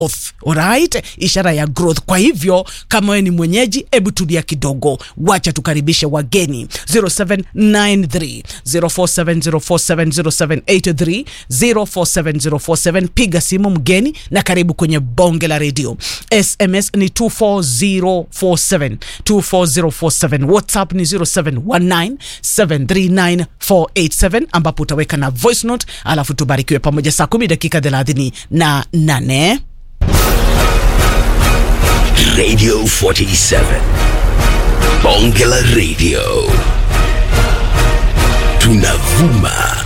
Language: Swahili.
growth alright ishara ya growth kwa hivyo kama wewe ni mwenyeji hebu tulia kidogo wacha tukaribishe wageni 0793 0470470783 047047 piga simu mgeni na karibu kwenye bonge la redio sms ni 24047 24047 whatsapp ni 0719739487 ambapo utaweka na voice note alafu tubarikiwe pamoja saa 10 dakika 30 na 8 Radio 47. Bonge la Radio. Tunavuma